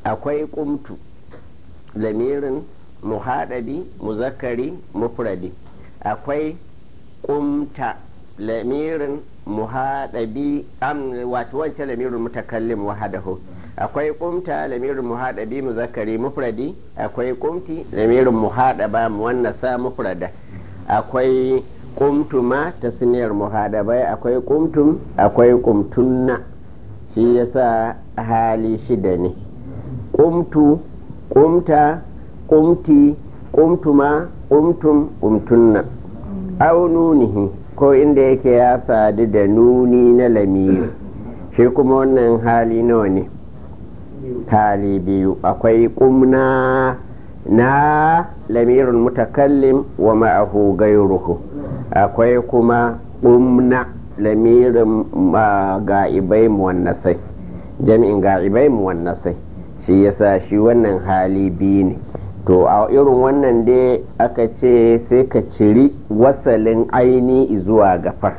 akwai kumtu lamirin muhadabi muzakkari mufradi akwai kumta lamirin muhadabi wato wancan lamirin mutakallim wahadahu akwai kumta lamirin muhadabi muzakkari mufradi akwai kumti lamirin muhadaba muwannasa mufrada akwai kumtuma tasniyar muhadabai akwai kumtum akwai kumtunna shi yasa hali shida ne kumtu kumta kumti kumtuma kumtum kumtunna au nunihi ko inda yake ya sadu da nuni na lamiri shi kuma wannan hali nawa ne hali biyu akwai kumna na lamirin mutakallim wa ma'ahu gairuhu akwai kuma kumna lamirin ga'ibai muwannasai jami'in ga'ibai muwannasai shi yasa shi wannan hali biyu ne to a irin wannan dai aka ce sai ka ciri wasalin aini zuwa gafar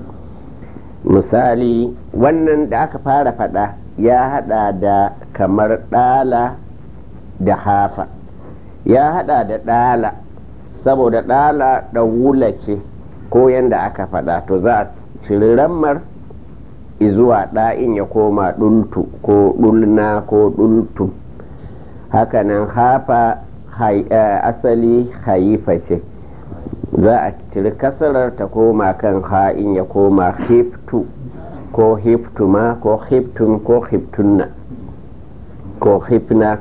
misali wannan da aka fara fada ya hada da kamar dala da hafa ya hada da dala saboda dala da wula ce ko yadda aka fada to za a ciri rammar zuwa ɗa'in ya koma ɗultu ko ɗulna ko ɗultu hakanan hafa asali haifa ce za a ciri kasarar ta koma kan ha'in ya koma hiftu ko hiftuma ko hiftun ko hiftunna ko hifna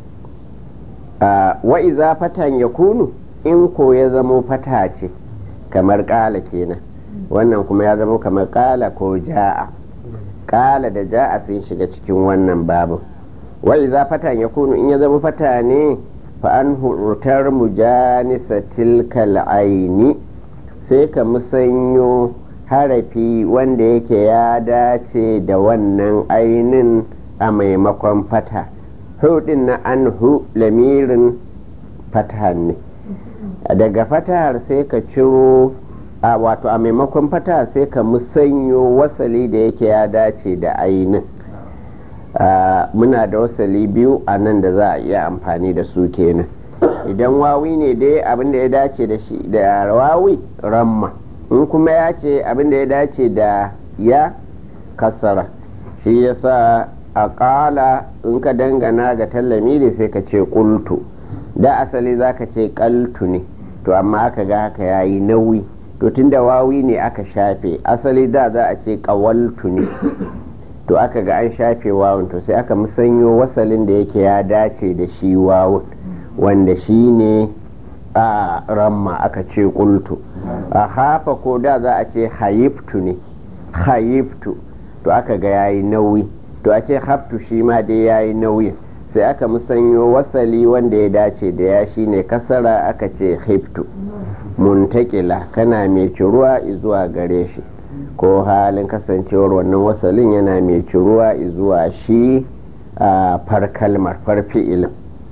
wa iza fatan ya kunu in ko ya zamo fata ce kamar ƙala kenan wannan kuma ya zamo kamar ƙala ko ja'a ƙala da ja'a sun shiga cikin wannan babu wa iza fatan ya kunu in ya zama fata ne fa'an hurutar mujanisa tilkal aini sai ka musanyo harafi wanda yake ya dace da wannan ainin a maimakon fata hudin na anhu lamirin fata ne daga fatahar sai ka ciro a wato a maimakon fata sai ka musanyo wasali da yake ya dace da ainin muna da wasali biyu a nan da za a iya amfani da su kenan idan wawi ne dai abinda ya dace da shi da wawi ramma in kuma ya ce abinda ya dace da ya kasara shi yasa a ƙala in ka dangana ga tallamiri sai ka ce ƙultu da asali za ka ce ƙaltu ne to amma aka ga haka ya yi nauyi to tunda wawi ne aka shafe asali da za a ce ƙawaltu ne to aka ga an shafe wawun to sai aka musanyo wasalin da yake ya dace da shi wawun wanda shi ne a ramma aka ce kultu a hafa ko da za a ce hayiftu ne hayiftu to aka ga yayi nauyi to a ce haftu shi ma dai yayi nauyi sai aka musanyo wasali wanda ya dace da ya shi ne kasara aka ce hiftu muntakila kana mai ciruwa zuwa gare shi ko halin kasancewar wannan wasalin yana mai ciruwa zuwa shi a far kalmar far fi'ilin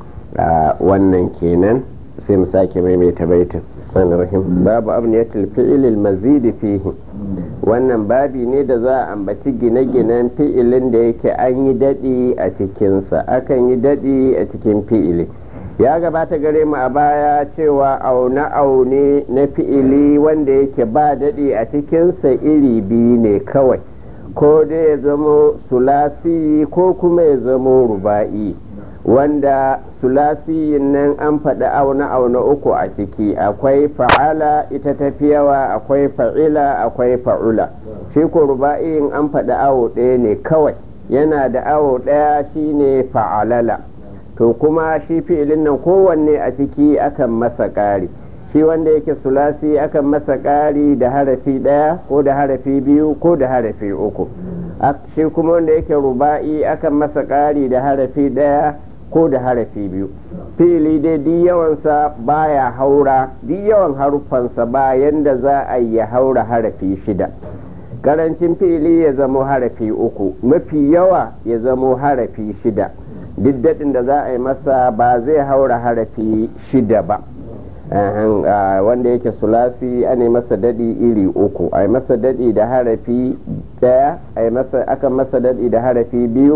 wannan kenan sai mu sake maimaita baitin babu abniyatul fi'ilil mazidi fihi wannan babi ne da za a ambaci gine-ginen fi'ilin da yake an yi daɗi a cikinsa akan yi daɗi a cikin fi'ili ya gabata gare mu a baya cewa aune-aune na fi'ili wanda yake ba daɗi a cikinsa iri biyu ne kawai ko dai ya zamo sulasi ko kuma ya zamo ruba'i wanda sulasiyin nan an faɗi aune-aune uku a ciki akwai fa'ala ita tafi yawa akwai fa'ila akwai fa'ula shi ko ruba'iyin an faɗi awo ɗaya ne kawai yana da awo ɗaya shine fa'alala to kuma shi fi'ilin nan kowanne a ciki akan masa ƙari shi wanda yake sulasi akan masa ƙari da harafi ɗaya ko da harafi biyu ko da harafi uku shi kuma wanda yake ruba'i akan masa ƙari da harafi ɗaya ko da harafi biyu fi'ili dai duk yawansa baya haura duk yawan haruffansa ba yanda za a yi haura harafi shida karancin fi'ili ya zamo harafi uku mafi yawa ya zamo harafi shida duk daɗin da za a yi masa ba zai haura harafi shida ba wanda yake sulasi a masa daɗi iri uku a yi masa daɗi da harafi ɗaya a yi masa akan masa daɗi da harafi biyu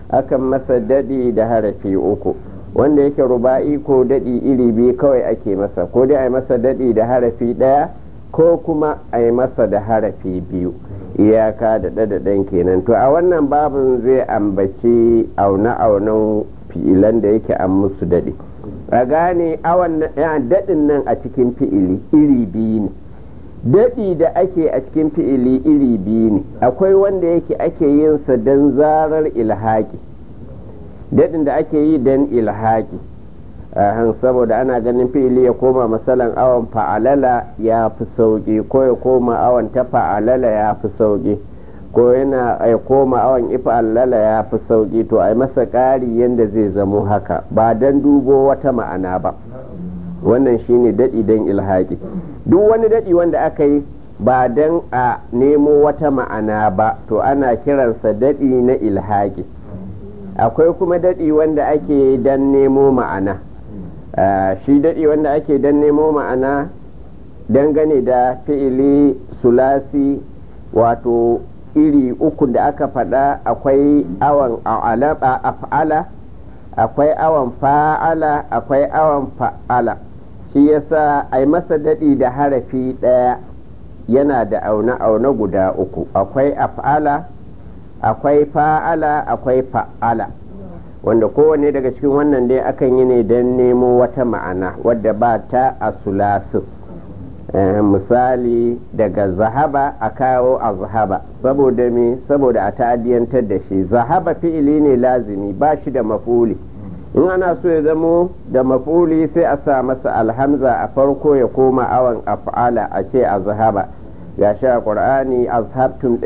akan masa daɗi da harafi uku wanda yake ruba'i ko daɗi iri biyu kawai ake masa ko dai a yi masa daɗi da harafi ɗaya ko kuma a yi masa da harafi biyu iyaka da ɗadaɗen kenan to a wannan babin zai ambaci aune-aunen fi'ilan da yake an musu daɗi a gane daɗin nan a cikin fi'ili iri biyu ne daɗi da ake a cikin fi'ili iri biyu ne akwai wanda yake ake yinsa don zarar ilhaki daɗin da ake yi don ilhaki saboda ana ganin fi'ili ya koma masalan awon fa'alala ya fi sauƙi ko ya koma awon ta fa'alala ya fi sauƙi ko yana ya koma awon ifa'alala ya fi sauƙi to a yi masa ƙari yadda zai zamo haka ba don dubo wata ma'ana ba wannan shine daɗi don ilhaki duk wani daɗi wanda aka yi ba don a nemo wata ma'ana ba to ana kiransa daɗi na ilhaki akwai kuma daɗi wanda ake don nemo ma'ana shi daɗi wanda ake don nemo ma'ana dangane da fi'ili sulasi wato iri uku da aka faɗa akwai awon af'ala akwai awon fa'ala akwai awon fa'ala shi yasa a yi masa daɗi da harafi ɗaya yana da aune-aune guda uku akwai af'ala akwai fa'ala akwai fa'ala wanda kowane daga cikin wannan dai akan yi ne don nemo wata ma'ana wadda ba ta a sulasin misali daga zahaba a kawo a zahaba saboda me saboda a ta'adiyantar da shi zahaba fi'ili ne lazimi ba shi da mafuli in ana so ya zamo da mafuli sai a sa masa alhamza a farko ya koma awon af'ala a ce a zahaba ga shi a ƙur'ani azhabtum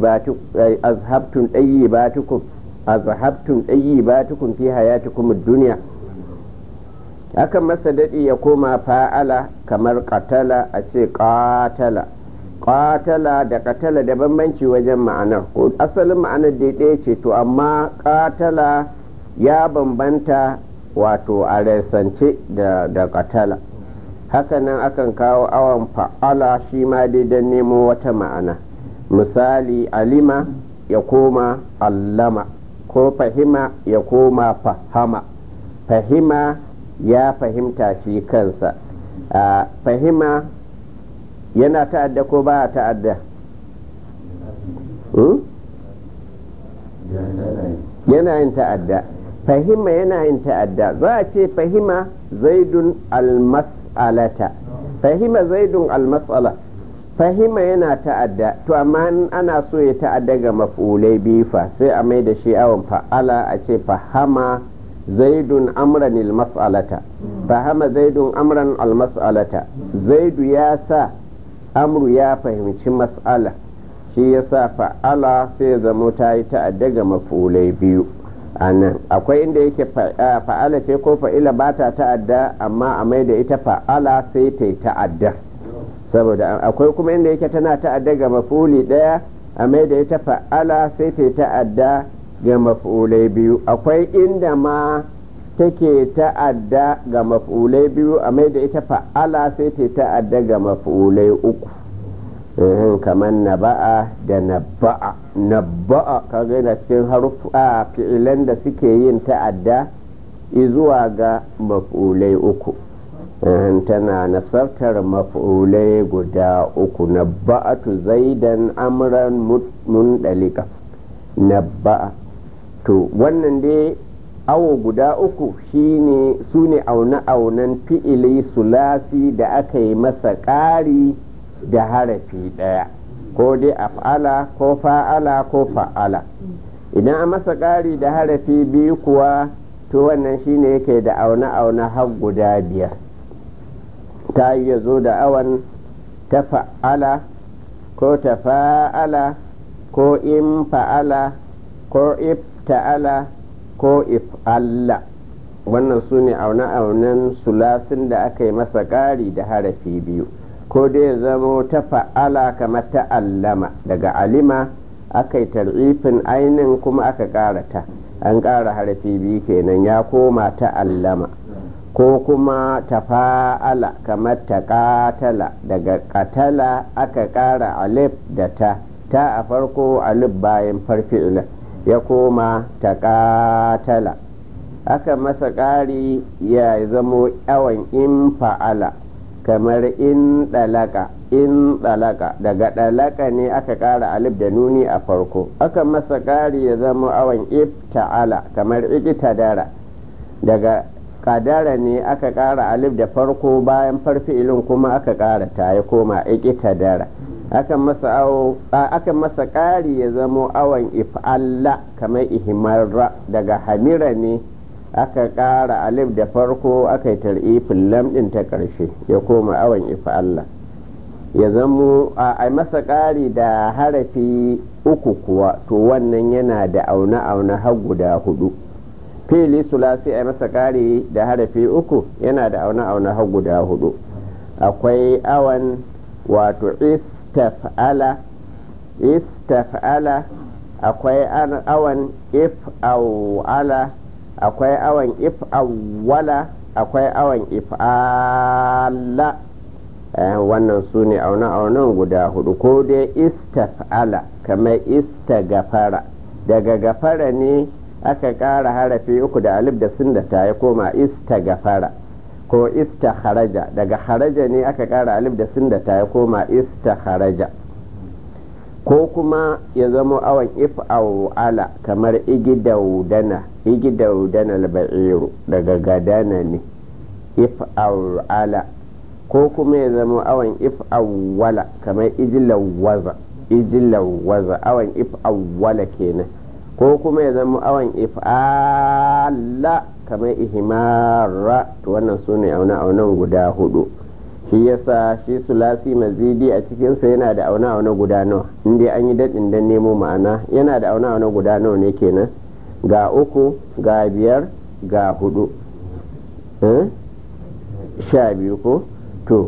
ɗayyibatukum azhabtum ɗayyibatukum fi hayatikum duniya akan masa daɗi ya koma fa'ala kamar katala a ce ƙatala ƙatala da katala da bambanci wajen ma'anar ko asalin ma'anar daidai ce to amma ƙatala ya bambanta wato a resance da katala hakanan akan kawo awon fa'ala shi ma dai don nemo wata ma'ana misali alima ya koma allama ko fahima ya koma fahama fahima ya fahimta shi kansa a fahima yana ta'adda ko ba ta'adda yana yin ta'adda fahima yana yin ta'adda za a ce fahima zaidun almas'alata fahima zaidun almas'ala fahima yana ta'adda to amma ana so ya ta'adda ga maf'ulai biyu fa sai a mai da shi awon fa'ala a ce fahama zaidun amran almas'alata fahama zaidun amran almas'alata zaidu ya sa amru ya fahimci mas'ala shi ya sa fa'ala sai ya zamo ta yi ta'adda ga maf'ulai biyu a nan akwai inda yake fa'ala ce ko fa'ila ba ta ta'adda amma a mai da ita fa'ala sai ta yi ta'adda saboda akwai kuma inda yake tana ta'adda ga maf'uli ɗaya a mai da ita fa'ala sai ta yi ta'adda ga maf'ulai biyu akwai inda ma take ta'adda ga maf'ulai biyu a mai da ita fa'ala sai ta yi ta'adda ga maf'ulai uku kamar naba'a da naba'a naba'a kaga yana cikin harufa fi'ilan da suke yin ta'adda zuwa ga maf'ulai uku tana nasartar maf'ulai guda uku naba'atu zaidan amran mundalika naba'a to wannan dai awo guda uku shine su ne aune-aunen fi'ili sulasi da aka yi masa ƙari da harafi ɗaya ko dai af'ala ko fa'ala ko fa'ala idan a masa ƙari da harafi biyu kuwa to wannan shine yake da aune-aune har guda biyar ta yi ya zo da awan ta fa'ala ko ta fa'ala ko in fa'ala ko if ta'ala ko if Allah wannan su ne aune-aunen sulasin da aka yi masa ƙari da harafi biyu ko dai zamo ta fa'ala kamar ta allama daga alima aka yi tar'ifin ainin kuma aka ƙara ta an ƙara harafi biyu kenan ya koma ta allama ko kuma ta fa'ala kamar ta ƙatala daga ƙatala aka ƙara alif da ta ta a farko alif bayan farfi'ila ya koma taƙatala aka masa ƙari ya zamo awon in fa'ala kamar in ɗalaka in ɗalaka daga ɗalaka ne aka ƙara alif da nuni a farko aka masa ƙari ya zama awon ifta'ala kamar iƙitadara daga kadara ne aka ƙara alif da farko bayan farfi'ilin kuma aka ƙara ta ya koma iƙitadara aka masa aka masa ƙari ya zamo awon if'alla kamar ihmarra daga hamira ne aka ƙara alif da farko aka yi tar'ifin lamɗin ta ƙarshe ya koma awon if'alla ya zamo a masa ƙari da harafi uku kuwa to wannan yana da aune-aune har guda hudu fili sulasi a masa ƙari da harafi uku yana da aune-aune har guda hudu akwai awan wato istaf'ala istaf'ala akwai awan if'awala akwai awan if'awwala akwai awan if'ala wannan su ne aune-aunen guda hudu ko dai istaf'ala kamar istagafara daga gafara ne aka ƙara harafi uku da alif da sun da ta ya koma istagafara ko istakharaja daga kharaja ne aka ƙara alif da sun da ta ya koma istakharaja ko kuma ya zama awon if'ala kamar igidaudana igidaudana al-ba'iru daga gadana ne if'ala ko kuma ya zama awon if'awwala kamar ijilawaza ijilawaza awon if'awwala kenan ko kuma ya zama awon if'ala kamar ihimara to wannan su ne aune-aunen guda hudu shi yasa shi sulasi mazidi a cikinsa yana da aune-aune guda nawa inda an yi daɗin don nemo ma'ana yana da aune-aune guda nawa ne kenan ga uku ga biyar ga hudu sha biyu ko to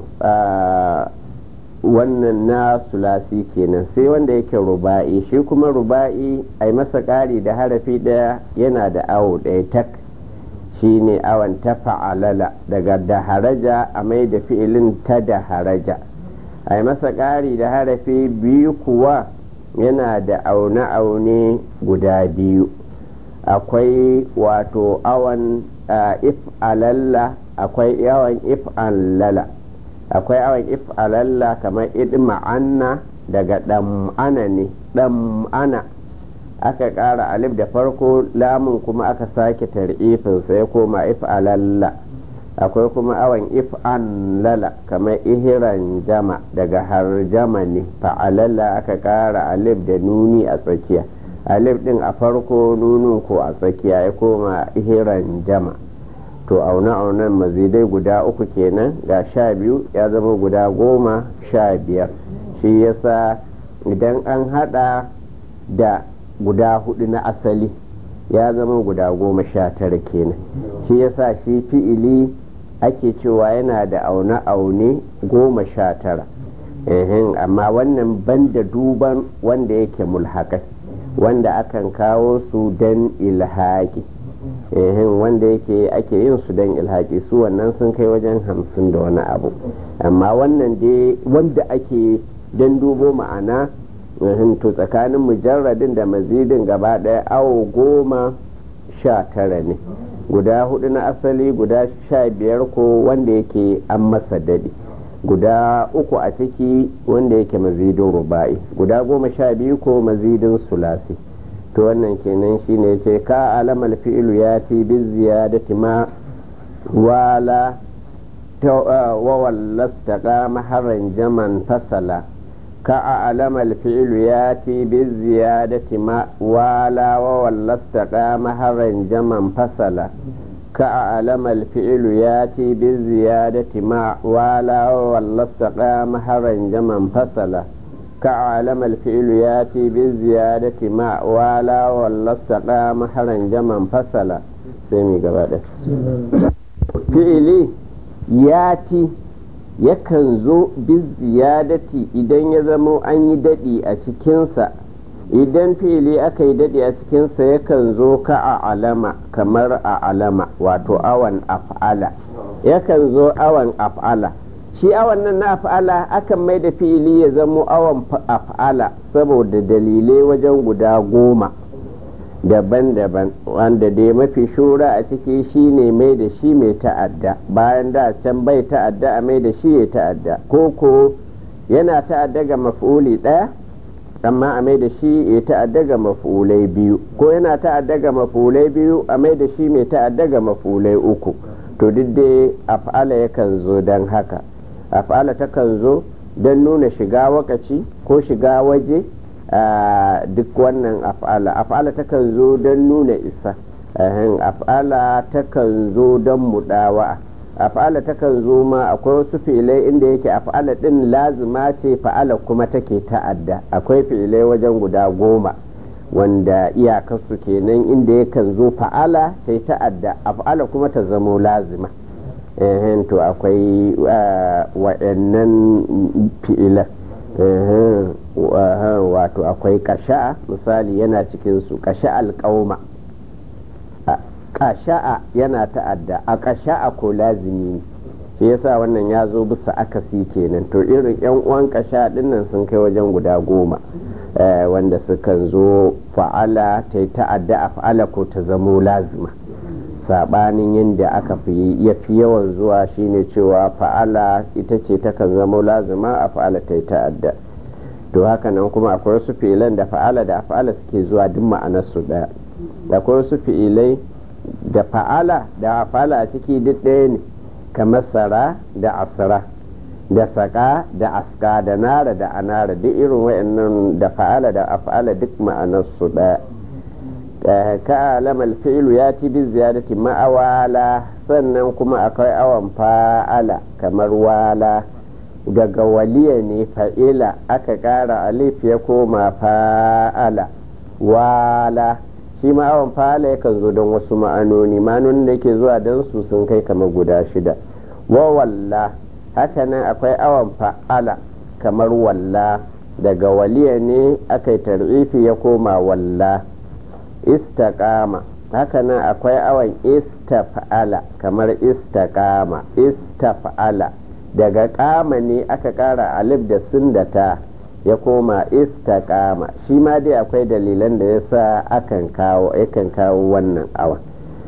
wannan na sulasi kenan sai wanda yake ruba'i shi kuma ruba'i a yi masa ƙari da harafi ɗaya yana da awo ɗaya tak shi ne awon ta fa'alala daga da haraja a mai da fi'ilin ta da haraja a yi masa ƙari da harafi biyu kuwa yana da aune-aune guda biyu akwai wato awon if'alalla akwai awon if'alala akwai awon if'alalla kamar idma'anna daga ɗam'ana ne ɗam'ana aka ƙara alif da farko lamun kuma aka sake tar'ifinsa ya koma if'alalla akwai kuma awon if'an lala kamar ihiran jama daga harjama ne fa'alalla aka ƙara alif da nuni a tsakiya alif ɗin a farko nunin ko a tsakiya ya koma ihiran jama to aune-aunen mazidai guda uku kenan ga sha biyu ya zama guda goma sha biyar shi yasa idan an hada da guda hudu na asali ya zama guda goma sha tara kenan shi yasa shi fi'ili ake cewa yana da aune-aune goma sha tara amma wannan banda duban wanda yake mulhakai wanda akan kawo su don ilhaki wanda yake ake yin su don ilhaki su wannan sun kai wajen hamsin da wani abu amma wannan dai wanda ake don dubo ma'ana to tsakanin mujarradin da mazidin gaba ɗaya awo goma sha tara ne guda hudu na asali guda sha biyar ko wanda yake an masa daɗi guda uku a ciki wanda yake mazidin ruba'i guda goma sha biyu ko mazidin sulasi to wannan kenan shine ce ka alamal fi'ilu ya ti bi ziyadati ma wala wa wallasta maharan jaman fasala كأعلم الفعل ياتي بالزيادة ما والا وولست مهرا جما فصلا كأعلم الفعل ياتي بالزيادة ما والا وولست مهرا جما فصلا كأعلم الفعل ياتي بالزيادة ما والا وولست مهرا جما فصلا سيمي قبادة فعلي ياتي yakan zo ziyadati idan ya zamo an yi daɗi a cikinsa idan fili aka yi daɗi a cikinsa yakan zo ka a alama kamar a alama wato awan af'ala yakan zo awan af'ala shi awan nan na af'ala akan mai da fili ya zamo awan af'ala saboda dalilai wajen guda goma daban-daban wanda dai mafi shura a ciki shine mai da shi mai ta'adda bayan da can bai ta'adda a mai da shi ya ta'adda ko ko yana ta'adda ga maf'uli ɗaya amma a mai da shi ya ta'adda ga maf'ulai biyu ko yana ta'adda ga maf'ulai biyu a mai da shi mai ta'adda ga maf'ulai uku to duk dai af'ala yakan zo don haka af'ala takan zo don nuna shiga wakaci ko shiga waje duk wannan af'ala af'ala takan zo don nuna isa af'ala takan zo don mudawa af'ala takan zo ma akwai wasu filai inda yake af'ala din lazima ce fa'ala kuma take ta'adda akwai filai wajen guda goma wanda iyakarsu kenan inda yakan zo fa'ala ta yi ta'adda af'ala kuma ta zamo lazima to akwai wa'annan fi'ilan wato akwai kasha'a misali yana cikinsu kasha'al qauma kasha'a yana ta'adda a kasha'a ko lazimi ne shi yasa wannan ya zo bisa akasi kenan to irin yan uwan kasha dinnan sun kai wajen guda goma wanda sukan zo fa'ala ta yi ta'adda a fa'ala ko ta zamo lazima sabanin yadda aka fi ya fi yawan zuwa shine cewa fa'ala ita ce takan zamo lazima a fa'ala ta yi ta'adda to haka nan kuma akwai wasu fi'ilan da fa'ala da fa'ala suke zuwa duk ma'anarsu ɗaya akwai wasu fi'ilai da fa'ala da fa'ala a ciki duk ɗaya ne kamar sara da asra da saka da aska da nara da anara duk irin wayannan da fa'ala da af'ala duk ma'anarsu ɗaya ka alamal fi'lu ya ci bi ziyadati ma'awala sannan kuma akwai awan fa'ala kamar wala daga waliya ne fa'ila aka ƙara alif ya koma fa'ala wala shi ma'awan fa'ala yakan zo don wasu ma'anoni ma'anonin da ke zuwa don su sun kai kamar guda shida wa walla hakanan akwai awan fa'ala kamar walla daga waliya ne aka yi tar'ifi ya koma walla istaqama hakanan akwai awan istaf'ala kamar istaqama istaf'ala daga kama ne aka kara alif da sun da ta ya koma istaqama shi ma dai akwai dalilan da ya sa akan kawo yakan kawo wannan awan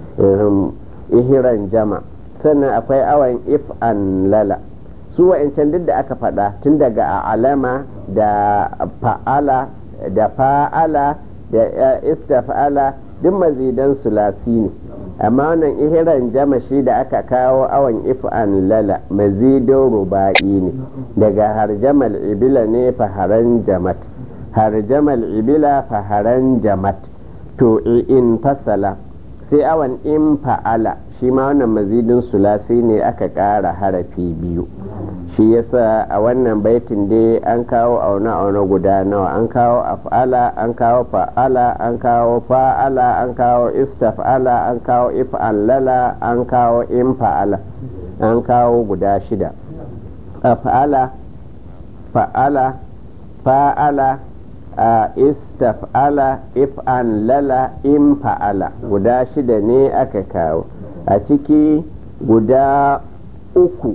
ihiran jama sannan akwai awan if an lala su wa'ancan duk da aka faɗa tun daga alama da fa'ala da fa'ala da istaf'ala duk mazidan sulasi ne amma wannan ihiran jama shi da aka kawo awan if'an lala mazidin ruba'i ne daga harjamal ibila ne faharan jamat harjamal ibila faharan jamat to in fasala sai awan in fa'ala shi ma wannan mazidin sulasi ne aka ƙara harafi biyu shi yasa a wannan baitin dai an kawo auna-auna guda nawa an kawo af'ala an kawo fa'ala an kawo fa'ala an kawo istaf'ala an kawo if'allala an kawo infa'ala an kawo guda shida af'ala fa'ala fa'ala a istaf'ala if'allala infa'ala guda shida ne aka kawo a ciki guda uku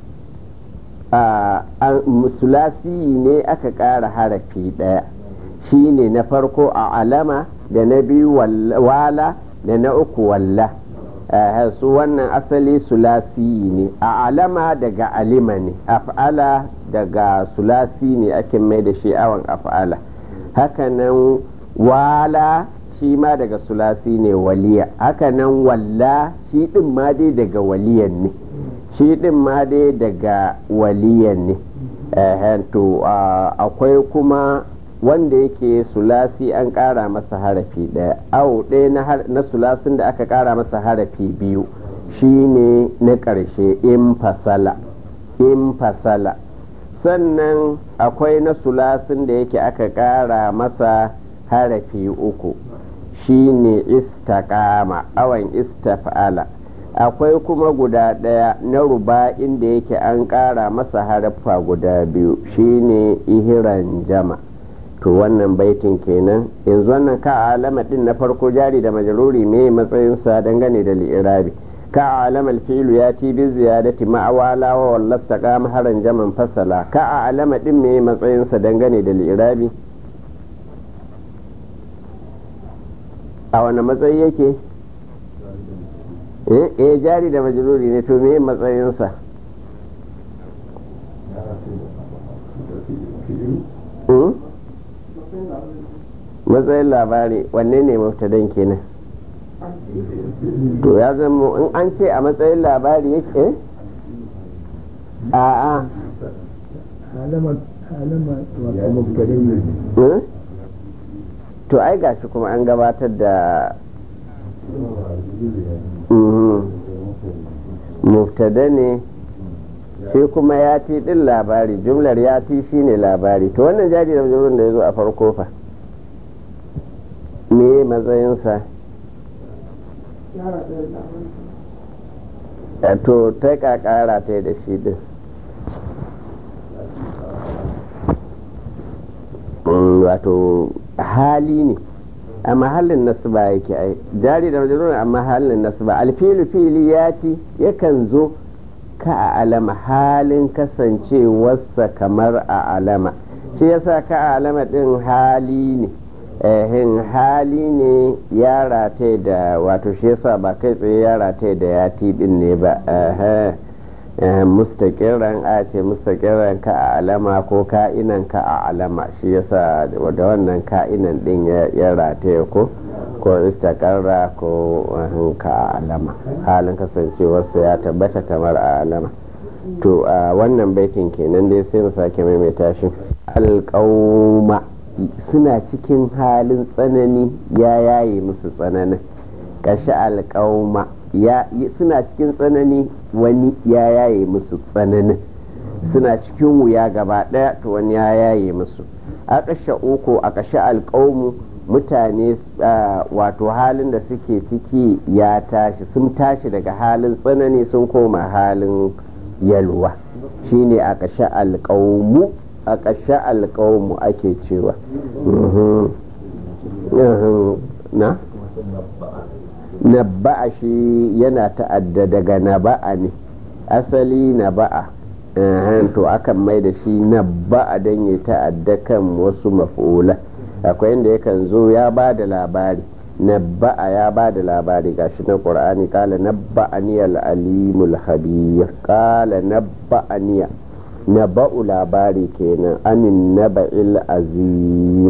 a musulasi ne aka ƙara harafi ɗaya shi ne na farko a alama da na biyu wala da na uku walla su wannan asali sulasi ne a alama daga alima ne af'ala daga sulasi ne ake mai da shi awon af'ala hakanan wala shi ma daga sulasi ne waliya hakanan walla shi ɗin ma dai daga waliyan ne shi ɗin ma dai daga waliyan ne to akwai kuma wanda yake sulasi an ƙara masa harafi ɗaya awo ɗaya na sulasin da aka ƙara masa harafi biyu shi ne na ƙarshe in fasala in fasala sannan akwai na sulasin da yake aka ƙara masa harafi uku shi ne istaƙama awan istaf'ala akwai kuma guda ɗaya na ruba inda yake an ƙara masa haraffa guda biyu shine ihiran jama to wannan baitin kenan yanzu wannan ka alama din na farko jari da majaruri me matsayinsa dangane da li'irabi ka alama alfilu ya ti bi ziyadati ma'awala wa wallasta kama haran jaman fasala ka alama din me matsayinsa dangane da li'irabi a wani matsayi yake eh jari da majruri ne to me matsayinsa matsayin labari wanne ne maftadan kenan to ya zama in an ce a matsayin labari yake a a to ai gashi kuma an gabatar da muftada ne shi kuma ya ti din labari jumlar ya ti shi ne labari to wannan jari da da ya zo a farko fa me matsayinsa to ta kakara ta da shi din wato hali ne a mahallin nasba yake ai jari da majalun a mahallin nasba alfilu fili ya ci yakan zo ka a alama halin kasancewarsa kamar a alama shi yasa ka a alama din hali ne ehin hali ne ya rataye da wato shi yasa ba kai tsaye ya rataye da yati din ne ba mustaƙiran a ce mustaƙiran ka a alama ko ka'inan ka a alama shi yasa da wannan ka'inan din ya rataye ko ko istakarra ko ka a alama halin kasancewarsa ya tabbata kamar a alama to a wannan baitin kenan dai sai mu sake maimaita shi alƙauma suna cikin halin tsanani ya yaye musu tsananin kashi alƙauma suna cikin tsanani wani ya yaye musu tsananin suna cikin wuya gaba ɗaya to wani ya yaye musu a ƙashe uku a ƙashe alƙaumu mutane wato halin da suke ciki ya tashi sun tashi daga halin tsanani sun koma halin yalwa shine a ƙashe alƙaumu a ƙashe alƙaumu ake cewa na? naba'a shi yana ta'adda daga naba'a ne asali naba'a to akan mai da shi naba'a don ya ta'adda kan wasu maf'ula akwai inda yakan zo ya ba da labari naba'a ya ba da labari gashi na qur'ani kala nabba'ani al-alimul khabir kala nabba'ani naba'u labari kenan anin naba'il azim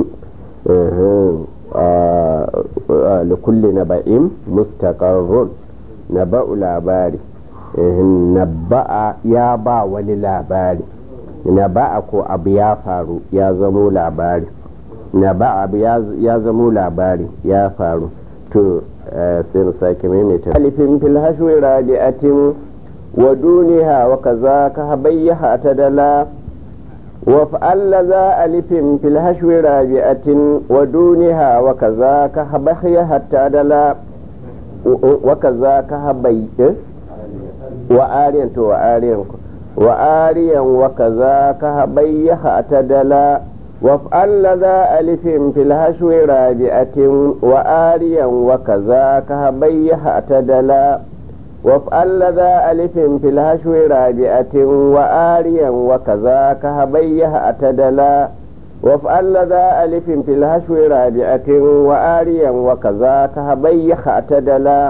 likulli naba'in mustaqarrun naba'u labari naba'a ya ba wani labari naba'a ko abu ya faru ya zamo labari naba'a abu ya zamo labari ya faru to sai mu sake maimaita alifin fil hashwi rabi'atin wa duniha wa kaza ka habayyaha tadala وافعل ذا ألف في الهشو رابعة ودونها وكذاك هبخي حتى دلا وكذاك هبي وآريا وآريا وآريا وكذاك هبي حتى دلا وافعل ذا ألف في الهشو رابعة وآريا وكذاك هبي حتى دلا وافعل ذا ألف في الهشو رابعة وآريا وكذاك هبيه أتدلا وافعل ذا ألف في الهشو رابعة وآريا وكذاك هبيه أتدلا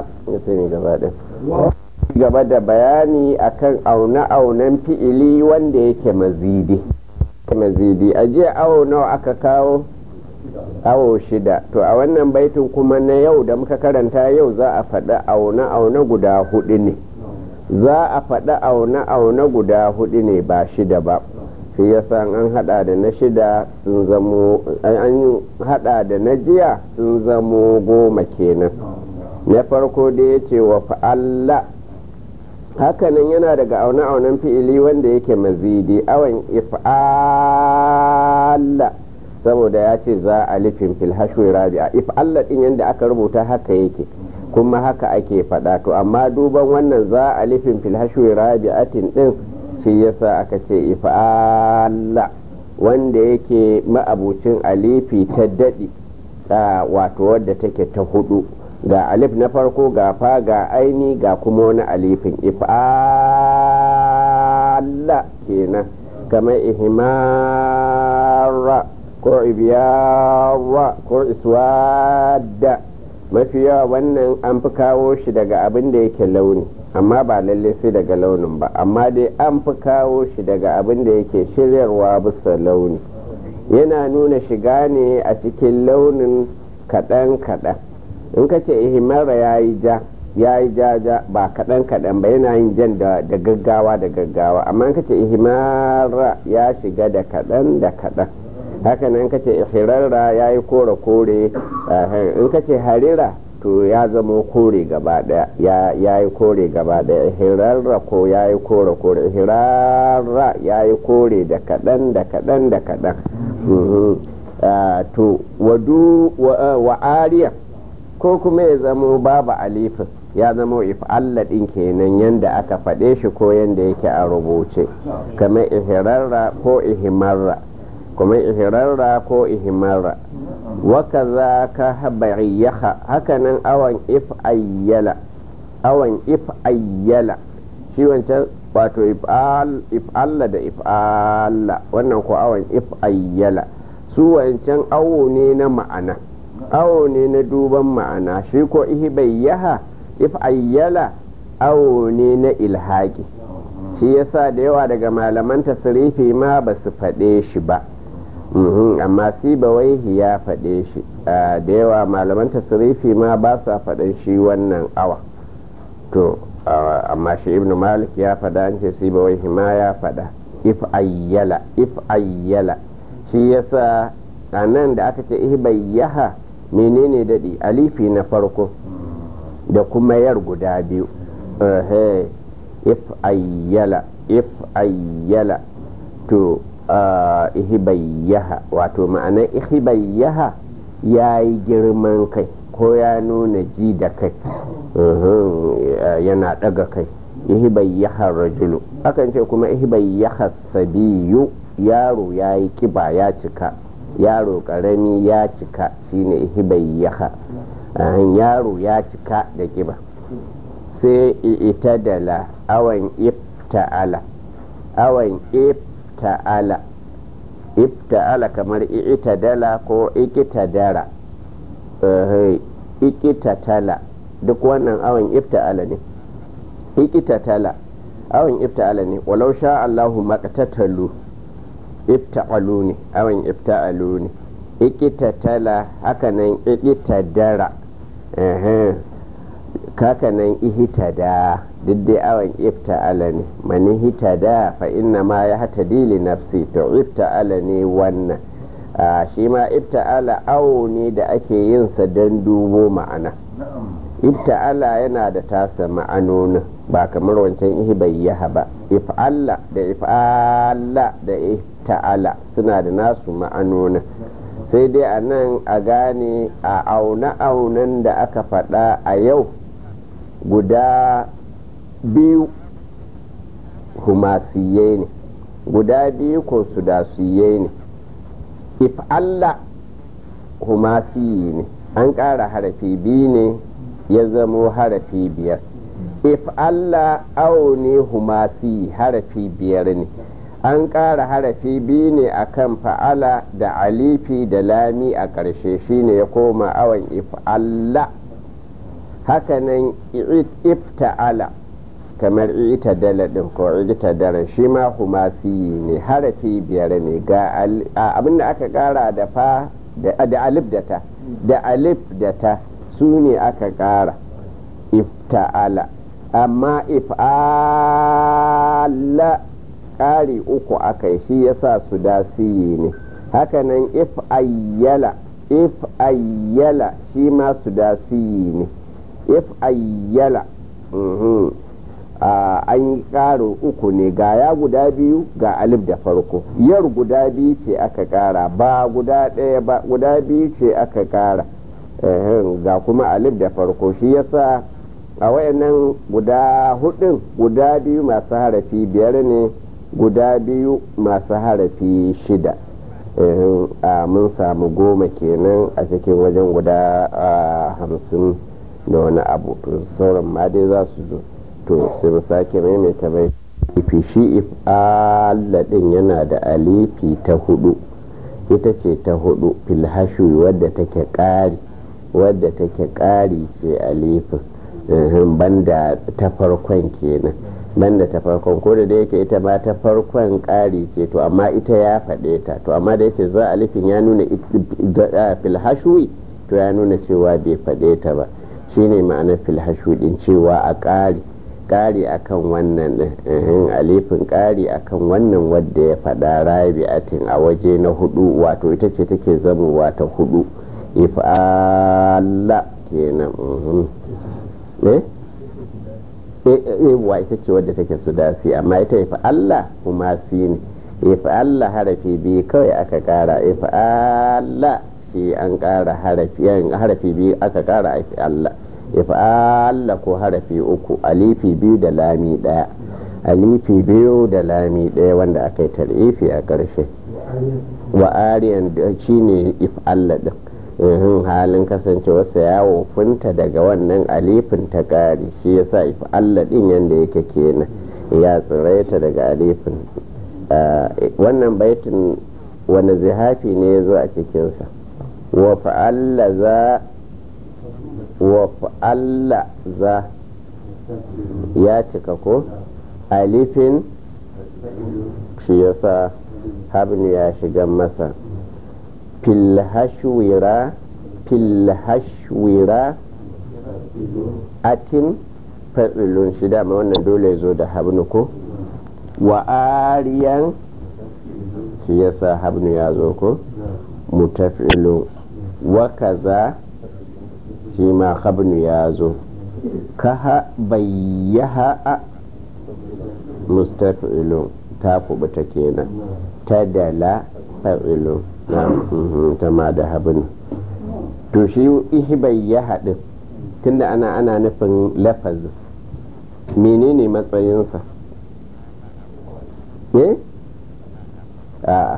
gaba da bayani akan aune-aunen fi'ili wanda yake mazidi mazidi a jiya awo nawa aka kawo awo shida to a wannan baitin kuma na yau da muka karanta yau za a faɗi aune-aune guda hudu ne za a faɗi aune-aune guda hudu ne ba shida ba shi yasa an hada da na shida sun zamo an hada da na jiya sun zamo goma kenan na farko da ya ce wa fa'alla hakanan yana daga aune-aunen fi'ili wanda yake mazidi awon if'alla saboda ya ce za a lifin fil hashwi rabi'a if Allah din yanda aka rubuta haka yake kuma haka ake faɗa to amma duban wannan za a lifin fil hashwi rabi'atin din shi yasa aka ce if Allah wanda yake ma'abucin alifi ta daɗi wato wadda take ta hudu ga alif na farko ga fa ga aini ga kuma wani alifin if Allah kenan kamar ihmara ko ibyawa ko iswadda mafi yawa wannan an fi kawo shi daga abin da yake launi amma ba lalle sai daga launin ba amma dai an fi kawo shi daga abin da yake shiryarwa bisa launi yana nuna shiga ne a cikin launin kaɗan-kaɗan in ka ce ihimara ya yi ja ya yi jaja ba kaɗan kaɗan ba yana yin jan da gaggawa da gaggawa amma in ka ce ihimara ya shiga da kaɗan da kaɗan haka nan ka ce ihirarra ya yi kore kore in ka ce harira to ya zama kore gaba daya ya yi kore gaba daya ihirarra ko ya yi kore kore ihirarra ya yi kore da kaɗan da kaɗan da kaɗan to wadu wa ariya ko kuma ya zamo babu alifin ya zama if'alla ɗin kenan yadda aka faɗe shi ko yadda yake a rubuce kamar ihirarra ko ihimarra kuma ihirarra ko ihimarra waka za ka habariyaka hakanan awan if ayyala awan if ayyala shi wancan wato if'alla da if'alla wannan ko awan if ayyala su wancan awo ne na ma'ana awo ne na duban ma'ana shi ko ihibayyaha if ayyala awo ne na ilhaki shi yasa da yawa daga malaman tasirifi ma ba su faɗe shi ba amma sibawaihi ya faɗe shi da yawa malaman tasirifi ma ba sa faɗin shi wannan awa to amma shi ibn malik ya faɗa an ce sibawaihi ma ya faɗa if ayyala if ayyala shi yasa a nan da aka ce ihbayyaha menene daɗi alifi na farko da kuma yar guda biyu if ayyala if ayyala to ihibayyaha wato ma'anar ihibayyaha ya yi girman kai ko ya nuna ji da kai yana daga kai ihibayyaha rajulu akan ce kuma ihibayyaha sabiyu yaro ya yi kiba ya cika yaro karami ya cika shine ihibayyaha yaro ya cika da kiba sai itadala awan ifta'ala awan ifta'ala ifta'ala kamar itadala ko ikitadara ikitatala duk wannan awan ifta'ala ne ikitatala awan ifta'ala ne walau sha Allahu maqtatalu ifta'alu ne awan ifta'alu ne ikitatala hakanan ikitadara kakanan ihitada duk dai awon ifta'ala ne mani hitada fa inna ma ya hata dili nafsi to ifta'ala ne wannan shi ma ifta'ala awo ne da ake yin sa don dubo ma'ana ifta'ala yana da tasa ma'anonin ba kamar wancan ihibayyaha ba if'alla da if'alla da ifta'ala suna da nasu ma'anonin sai dai a nan a gane a aune-aunen da aka faɗa a yau guda biyu humasiyai ne guda biyu ko sudasiyai ne if Allah humasiyi ne an ƙara harafi biyu ne ya zamo harafi biyar if Allah awo ne humasiyi harafi biyar ne an ƙara harafi biyu ne a kan fa'ala da alifi da lami a ƙarshe shine ya koma awon if Allah hakanan ifta'ala kamar ita dala din ko ita dara shi ma humasiyi ne harafi biyar ne ga abinda aka kara da fa da alif da ta da alif da ta su ne aka kara ifta'ala amma if'ala ƙari uku aka yi shi yasa su dasiyi ne hakanan if ayyala if ayyala shi ma su dasiyi ne if ayyala an yi ƙarin uku ne ga ya guda biyu ga alif da farko yar guda biyu ce aka ƙara ba guda ɗaya ba guda biyu ce aka ƙara ga kuma alif da farko shi yasa a wayannan guda hudun guda biyu masu harafi biyar ne guda biyu masu harafi shida mun samu goma kenan a cikin wajen guda hamsin da wani abu to sauran ma dai za su zo to sai mu sake maimaita bai ifi shi if'ala din yana da alifi ta hudu ita ce ta hudu filhashu wadda take ƙari wadda take ƙari ce alifin banda ta farkon kenan banda ta farkon ko da yake ita ma ta farkon ƙari ce to amma ita ya faɗe ta to amma da yake za alifin ya nuna filhashwi to ya nuna cewa bai faɗe ta ba shine ma'anar filhashwi din cewa a ƙari ƙari akan wannan ɗin alifin ƙari akan wannan wadda ya faɗa rabi'atin a waje na hudu wato ita ce take zamowa ta hudu ifa'alla kenan eh wa ita ce wadda take sudasi amma ita ifa'alla kuma si ne ifa'alla harafi biyu kawai aka kara ifa'alla shi an kara harafi biyu aka kara ifa'alla ifa'alla ko harafi uku alifi biyu da lami daya alifi biyu da lami daya wanda aka yi tarifi a ƙarshe wa ariyan shi ne ifa'alla din halin kasancewarsa ya wofinta daga wannan alifin ta ƙari shi ya sa ifa'alla din yadda yake kenan ya tsiraita daga alifin wannan baitin wani zihafi ne ya zo a cikinsa wa fa'alla za wa fa'alla za ya cika ko alifin shi yasa habni ya shiga masa filhashwira filhashwira atin fa'ilun shi dama wannan dole zo da habnu ko wa ariyan shi yasa habnu ya zo ko mutafilun wa kaza shi ma habnu ya zo kaha bayyaha a mustafilun ta kubuta kenan ta dala fa'ilun ta ma da habnu to shi ihibai ya haɗin tunda ana ana nufin lafazin menene matsayinsa eh a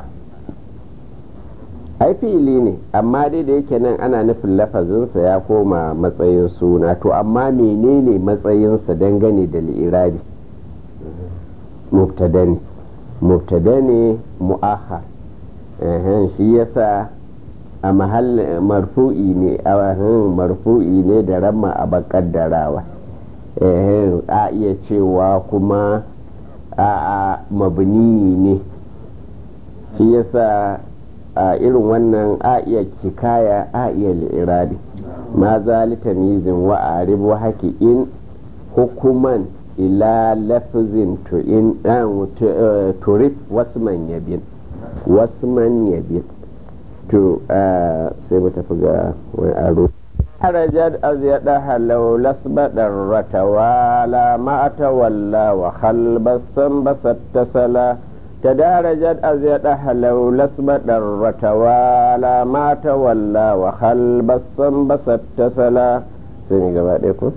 ai fili ne amma dai da yake nan ana nufin lafazinsa ya koma matsayin suna to amma menene matsayinsa dangane da li'irabi mubtada ne mubtada ne mu'ahar shi yasa a mahallin marfu'i ne a marfu'i ne da ramma a bakaddarawa a iya cewa kuma a mabni ne shi yasa a irin wannan a iya kikaya a iya li'irabi ma zalita mizin wa arib wa haki in hukuman ila lafzin to in turif wasman yabin wasman yabin to sai mu tafi ga wani aro harajat azyadaha law lasbadar ratawala ma tawalla wa khalbasan basattasala تدارجت أزيدها لو لسبت الرتوالى ما تولى وخلب الصنب ستسلا سمي قباديكم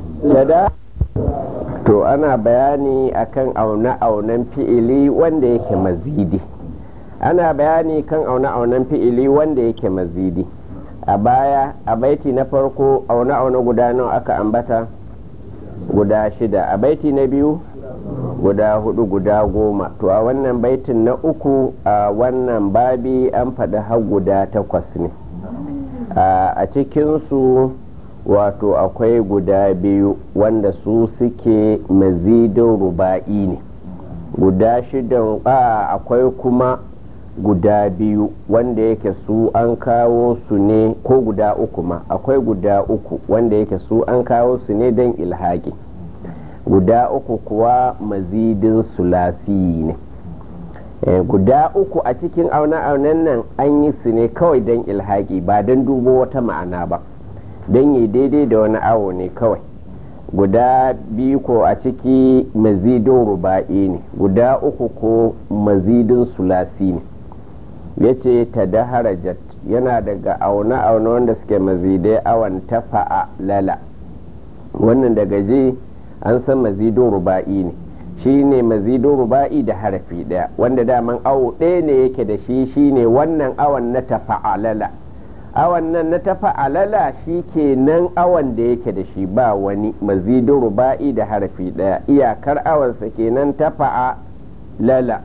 to ana bayani akan aune-aunen fi'ili wanda yake mazidi ana bayani kan aune-aunen fi'ili wanda yake mazidi a baya a baiti na farko aune-aune guda nawa aka ambata guda shida a baiti na biyu guda hudu guda goma to a wannan baitin na uku a wannan babi an faɗi har guda takwas ne a cikinsu wato akwai guda biyu wanda su suke mazidin ruba'i ne guda shidan a akwai kuma guda biyu wanda yake su an kawo su ne ko guda uku ma akwai guda uku wanda yake su an kawo su ne don ilhaƙi guda uku kuwa mazidin sulasi ne e, guda uku a cikin auna-aunan nan an yi su ne kawai don ilhaƙi ba don dubo wata ma'ana ba don yi daidai da wani awo ne kawai guda biyu ko a ciki mazidin ruba'i ne guda uku ko mazidin sulasi ne ya ce ta da harajat yana daga auna-auna wanda suke mazidai awon tafa'a lala wannan daga je an san mazidin ruba'i ne shi ne mazidin ruba'i da harafi daya wanda daman awo ɗaya ne yake da shi shi ne wannan awon na tafa'alala awon nan na tafa'alala shi ke nan awon da yake da shi ba wani mazidin ruba'i da harafi daya iyakar awonsa kenan tafa'alala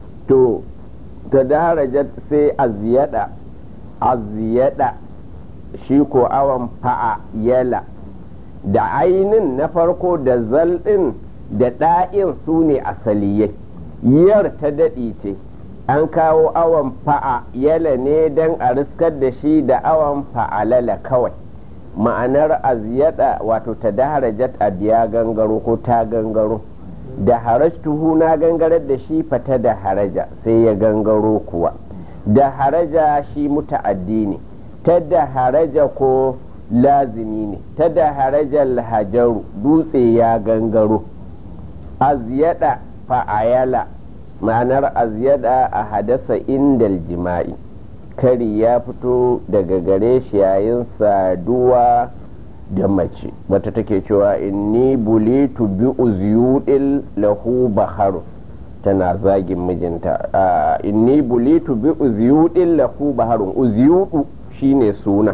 to ta darajat sai aziyada aziyada shi ko awon fa'ayala da ainin na farko da zalɗin da ɗa'in su ne asaliyai yar ta daɗi ce an kawo awon fa'ayala ne don a riskar da shi da awon fa'alala kawai ma'anar aziyada wato ta daharajat a biya gangaro ko ta gangaro da harajtuhu na gangarar da shi fata da haraja sai ya gangaro kuwa da haraja shi muta'addi ne ta da haraja ko lazimi ne ta da harajar hajaru dutse ya gangaro aziyada fa'ayala ma'anar aziyada a hadasa indal jima'i kari ya fito daga gare shi yayin saduwa da mace wata take cewa inni bulitu bi uzyudil lahu baharu tana zagin mijinta inni bulitu bi uzyudil lahu baharun uzyudu shine suna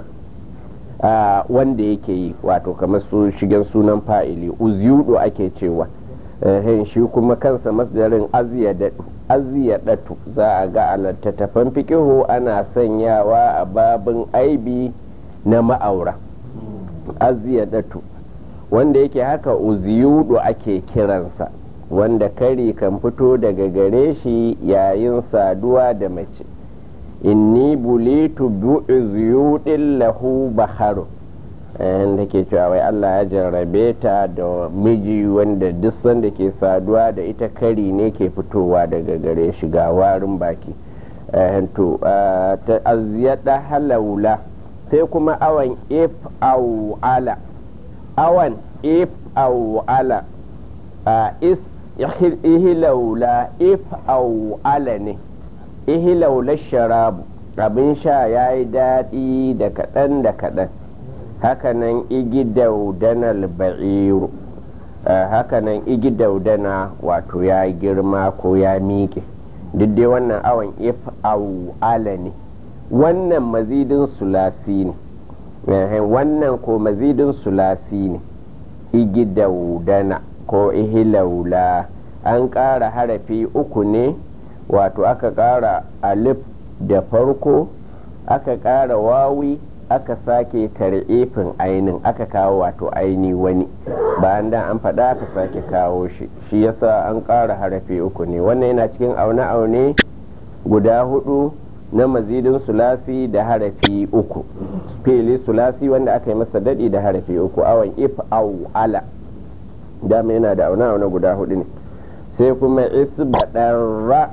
wanda yake yi wato kamar su shigen sunan fa'ili uzyudu ake cewa shi kuma kansa masdarin aziyadatu za a ga a littattafan fikihu ana sanyawa a babin aibi na ma'aura aziyadatu wanda yake haka uziyudu ake kiransa wanda kari kan fito daga gare shi yayin saduwa da mace inni bulitu bi uziyudin lahu baharu da ke cewa wai Allah ya jarrabe ta da miji wanda duk sanda ke saduwa da ita kari ne ke fitowa daga gare shi ga warin baki to ta aziyada halaula sai kuma awan if au ala awan if au ala is ihilaula if au ala ne ihilaula sharabu abin sha ya yi daɗi da kaɗan da kaɗan hakanan igidaudanal ba'iru hakanan igidaudana wato ya girma ko ya miƙe duk dai wannan awon if au ala ne wannan mazidin sulasi ne wannan ko mazidin sulasi ne igidaudana ko ihilaula an ƙara harafi uku ne wato aka ƙara alif da farko aka ƙara wawi aka sake tar'ifin ainin aka kawo wato aini wani bayan da an faɗa aka sake kawo shi shi yasa an ƙara harafi uku ne wannan yana cikin aune-aune guda hudu na mazidin sulasi da harafi uku fili sulasi wanda aka yi masa daɗi da harafi uku awon if au ala dama yana da aune-aune guda hudu ne sai kuma isbaɗarra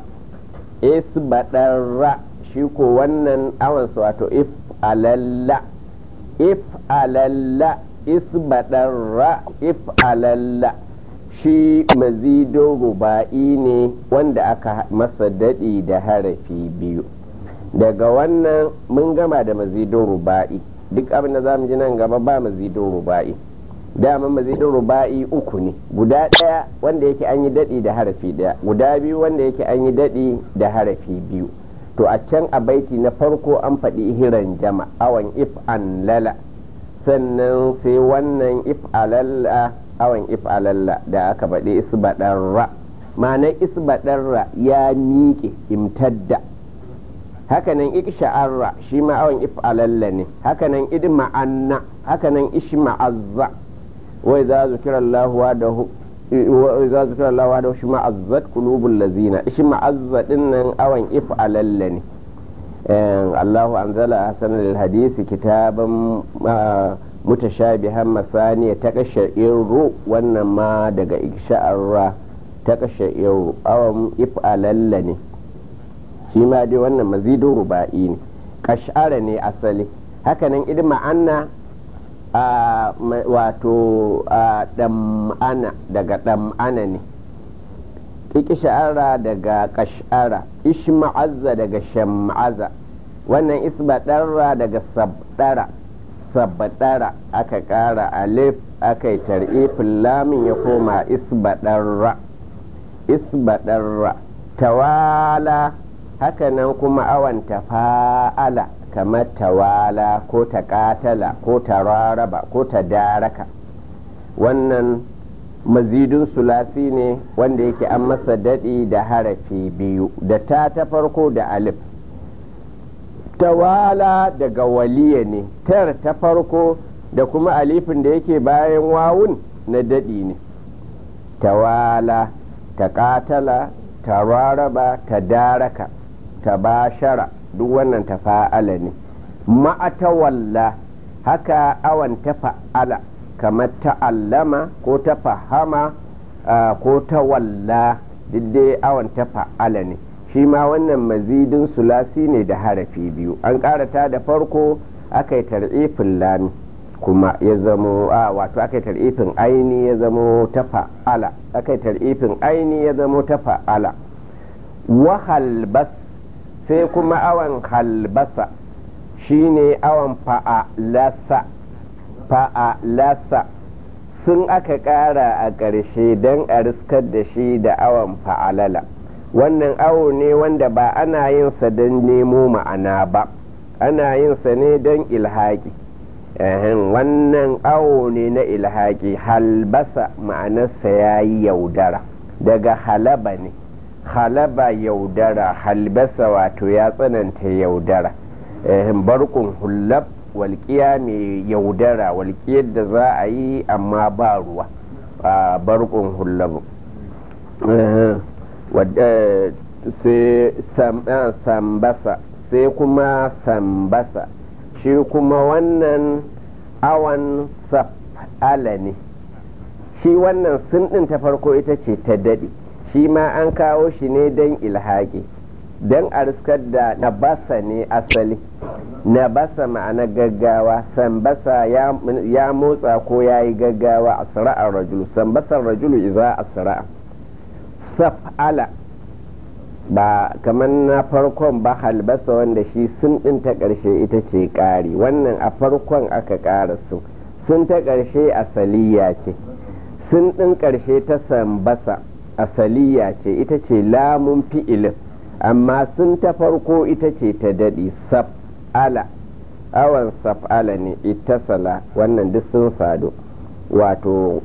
isbaɗarra shi ko wannan awansa wato if alalla if alalla isbaɗarra if alalla shi mazidin ruba'i ne wanda aka masa daɗi da harafi biyu daga wannan mun gama da mazidin ruba'i duk abin da za mu ji nan gaba ba mazidin ruba'i dama mazidin ruba'i uku ne guda ɗaya wanda yake an yi daɗi da harafi ɗaya guda biyu wanda yake an yi daɗi da harafi biyu to a can a baiti na farko an faɗi hiran jama awan if an lala sannan sai wannan if alalla awan if alalla da aka faɗi isbaɗarra ma'anar isbaɗarra ya miƙe imtadda hakanan iksha'arra shi ma awan if alalla ne hakanan idma'anna hakanan ishma'azza wai za zukira Allah da وإذا ذكر الله وحده اشمأزت قلوب الذين اشمأزت إن أوان إفعلل الله أنزل أحسن الحديث كتابا mutashabihan masani ta kashe irru wannan ma daga iksha'arra ta kashe irru awan if'alalla ne shi ma dai wannan mazidin ruba'i ne kash'ara ne asali hakanan idma anna wato ɗam'ana daga ɗam'ana ne sha'ara daga kash'ara ishma'azza daga sham'aza wannan isbaɗarra daga sabɗara sabɗara aka ƙara alif aka yi tar'ifin lamin ya koma isbaɗarra isbaɗarra tawala hakanan kuma awan tafa'ala kamar tawala ko ta katala ko ta raraba ko ta daraka wannan mazidin sulasi ne wanda yake an masa daɗi da harafi biyu da ta ta farko da alif tawala daga waliya ne tar ta farko da kuma alifin da yake bayan wawun na daɗi ne tawala ta ƙatala ta raraba ta daraka ta bashara duk wannan ta fa'ala ne ma'atawalla haka awan ta fa'ala kamar ta'allama ko ta fahama ko ta walla dai awan ta fa'ala ne shi ma wannan mazidin sulasi ne da harafi biyu an karata da farko aka yi tar'ifin lami kuma ya zamo a wato aka yi tar'ifin aini ya zamo ta fa'ala aka yi tar'ifin aini ya zamo ta fa'ala wa halbas sai kuma awan halbasa shine awan fa'alasa fa'alasa sun aka ƙara a ƙarshe don a riskar da shi da awan fa'alala wannan awo ne wanda ba ana yin sa don nemo ma'ana ba ana yin sa ne don ilhaƙi wannan awo ne na ilhaƙi halbasa ma'anarsa ya yi yaudara daga halaba ne halaba yaudara halbasa wato ya tsananta yaudara barkun hullab walƙiya mai yaudara walƙiyar da za a yi amma ba ruwa a barkun hullabu sambasa sai kuma sambasa shi kuma wannan awan saf'ala ne shi wannan sun ɗin ta farko ita ce ta daɗe shi ma an kawo shi ne don ilhaƙi don a riskar da nabasa ne asali nabasa ma'ana gaggawa sambasa ya motsa ko ya yi gaggawa a sara'ar rajulu sambasar rajulu iza a sara'a saf'ala ba kamar na farkon ba halbasa wanda shi sun ɗin ta ƙarshe ita ce ƙari wannan a farkon aka ƙara sun sun ta ƙarshe asaliya ce sun ɗin ƙarshe ta sambasa asaliya ce ita ce lamun fi'ilin amma sun ta farko ita ce ta daɗi saf'ala awan saf'ala ne ittasala wannan duk sun sadu wato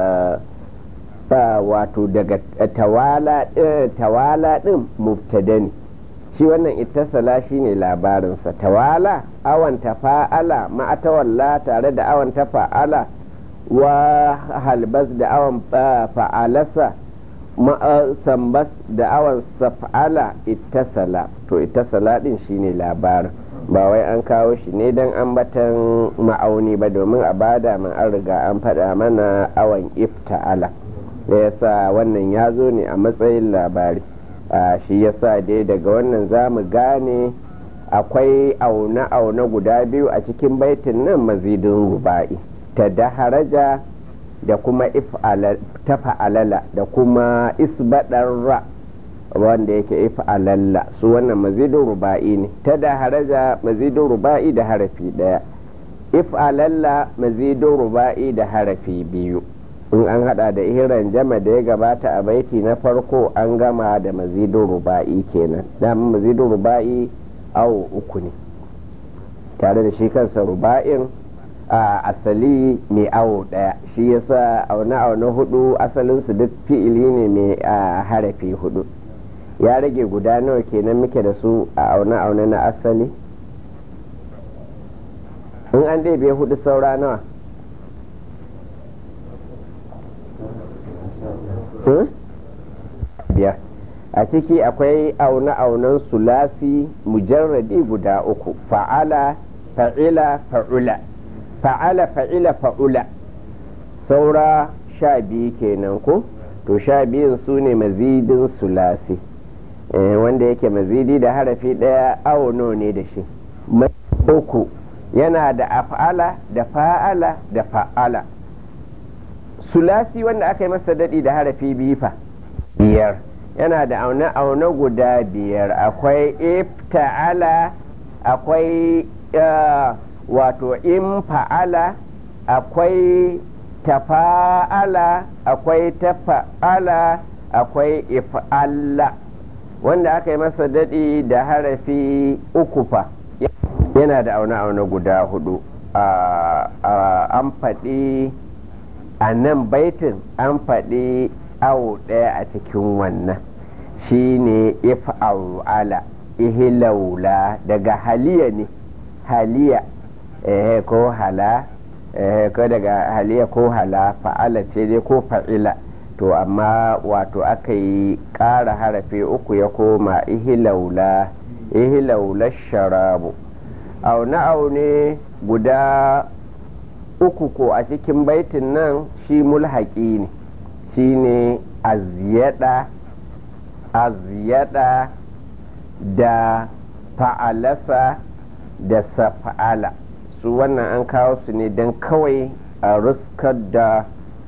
wato daga tawala ɗin mubtada ne shi wannan ittasala shine labarinsa tawala awan tafa'ala ma'atawalla tare da awan tafa'ala wa halbas da awan fa'alasa sambas da awan saf'ala ittasala to ittasala din shine labarin ba wai an kawo shi ne don ambatan ma'auni ba domin a bada man an riga an faɗa mana awan ifta'ala da yasa wannan ya zo ne a matsayin labari shi yasa dai daga wannan za mu gane akwai aune-aune guda biyu a cikin baitin nan mazidin ruba'i ta daharaja da kuma ta fa'alala da kuma isbaɗarra wanda yake if'alalla su wannan mazidin ruba'i ne ta daharaja mazidin ruba'i da harafi ɗaya if'alalla mazidin ruba'i da harafi biyu in an hada da ihiran jama da ya gabata a baiti na farko an gama da mazidin ruba'i kenan daman mazidin ruba'i awo uku ne tare da shi kansa ruba'in a asali mai awo daya shi yasa auna auna hudu asalinsu duk fi'ili ne mai harafi hudu ya rage guda nawa kenan muke da su a auna auna na asali in an ɗebe hudu saura nawa biyar a ciki akwai aune-aunen sulasi mujarradi guda uku fa'ala fa'ila fa'ula fa'ala fa'ila fa'ula saura sha biyu kenan ko to sha biyun su ne mazidin sulasi wanda yake mazidi da harafi ɗaya auno ne da shi uku yana da af'ala da fa'ala da fa'ala sulasi wanda aka yi masa daɗi da harafi biyu fa biyar yana da aune-aune guda biyar akwai ifta'ala akwai wato in fa'ala akwai tafa'ala akwai tafa'ala akwai if'alla wanda aka yi masa daɗi da harafi uku fa yana da aune-aune guda hudu an faɗi a nan baitin an faɗi awo ɗaya a cikin wannan shi ne if'ala ihilaula daga haliya ne haliya eh, ko hala eh, ko daga haliya ko hala fa'ala ce dai ko fa'ila to amma wato aka yi ƙara harafi uku ya koma ihilaula ihilaula sharabu aune aune guda uku ko a cikin baitin nan shi mulhaƙi ne shi ne aziyada aziyada da fa'alasa da safa'ala su wannan an kawo su ne don kawai a ruskar da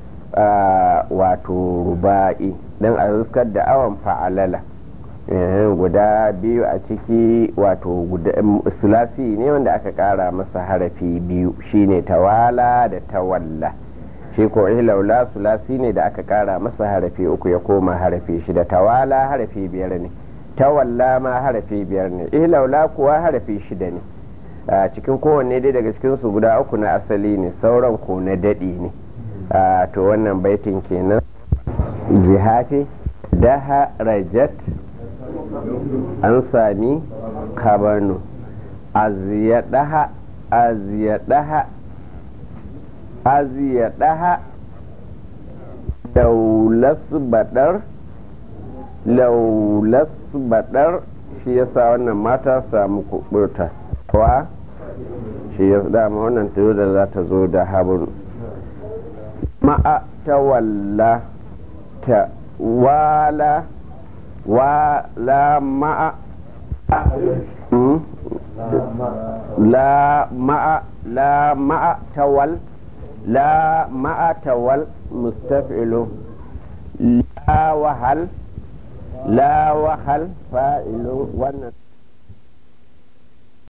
wato ruba'i don a ruskar da awon fa'alala guda biyu a ciki wato sulasi ne wanda aka kara masa harafi biyu shine tawala da tawalla shi ko laula sulasi ne da aka kara masa harafi uku ya koma harafi shida tawala harafi biyar ne tawalla ma harafi biyar ne laula kuwa harafi shida ne a cikin kowanne dai daga cikinsu guda uku na asali ne sauran ko na daɗi ne to wannan baitin kenan zihafi daha rajat an sami kabano aziyadaha aziyadaha aziyadaha laulas badar laulas badar shi yasa wannan mata samu kuburta wa shi ya dama wannan tayo da za ta zo da habun ma'a tawalla ta wala wala ma'a la ma'a la ma'a tawal la ma'a tawal mustaf'ilu la wahal la wahal fa'ilu wannan